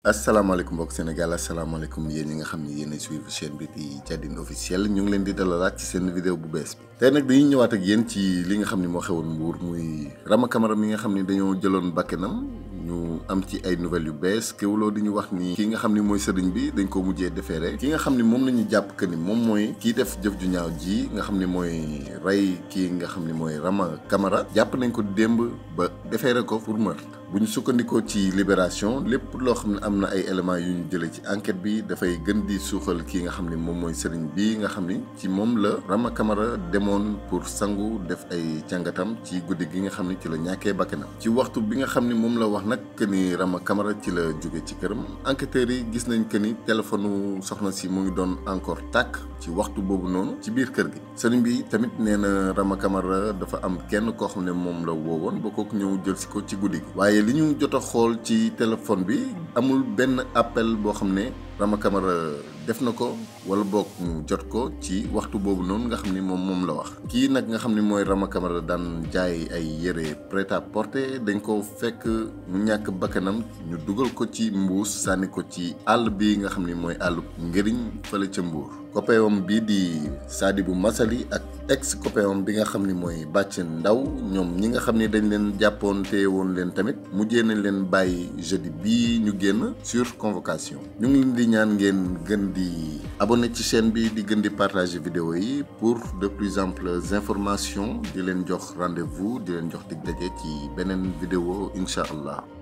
asalaamaaleykum mbokk Sénégal asalaamaaleykum yéen ñi nga xam ne yéen a suivre chaîne bi di Jadine officiel ñu ngi leen di dalalaat ci seen vidéo bu bees bi tey nag dañuy ñëwaat ak yéen ci li nga xam ne moo xewoon Mbour muy Rama Camara mi nga xam ne dañoo jëloon bakkanam ñu am ci ay nouvelles yu bees kéwloo di ñu wax ni ki nga xam ni mooy sëriñ bi dañ ko mujjee defeere ki nga xam ni moom la ñu jàpp que ni moom mooy kii def jëf ju ñaaw ji nga xam ni mooy rey kii nga xam ni mooy Rama Camara jàpp nañ ko démb ba defeere ko pour meurtre bu ñu sukkandikoo ci libération lépp loo xam ne am na ay éléments yu ñu jëlee ci enquête bi dafay gën di suuxal kii nga xam ni moom mooy sëriñ bi nga xam ni ci moom la Rama Camara demoon pour sangu def ay càngatam ci guddi gi nga xam ni ci la ñàkkee bakkanam ci waxtu bi nga xam ni moom la wax nag que ni Rama Camara ci la jóge ci këram enquêteurs yi gis nañ que ni téléphone soxna si mu ngi doon encore tàkk ci waxtu boobu noonu ci biir kër gi sëriñ bi tamit nee na Rama Camara dafa am kenn koo xam ne moom la woowoon ba kooku ñëw jël si ko ci guddi gi waaye li ñu jot a xool ci téléphone bi amul benn appel boo xam ne Rama Camara def na ko wala boog ñu jot ko ci waxtu boobu noonu nga xam ni moom moom la wax kii nag nga xam ni mooy Rama Camara daan jaay ay yére prêt à porter dañ ko fekk mu ñàkk bakkanam ñu dugal ko ci mbuus sànni ko ci àll bi nga xam ni mooy àll ngëriñ fële ca Mbuur copain bii di Sadibou Massaly ak ex copain bi nga xam ni mooy Bàcc Ndaw ñoom ñi nga xam ni dañ leen jàppoon te woon leen tamit mujjee nañ leen bàyyi jeudi bii ñu génn sur convocation ñu ngi leen di ñaan ngeen gën di abonné ci chaîne bi di gën di partager vidéo yi pour de plus amples informations di leen jox rendez-vous di leen jox dig daje ci beneen vidéo incha allah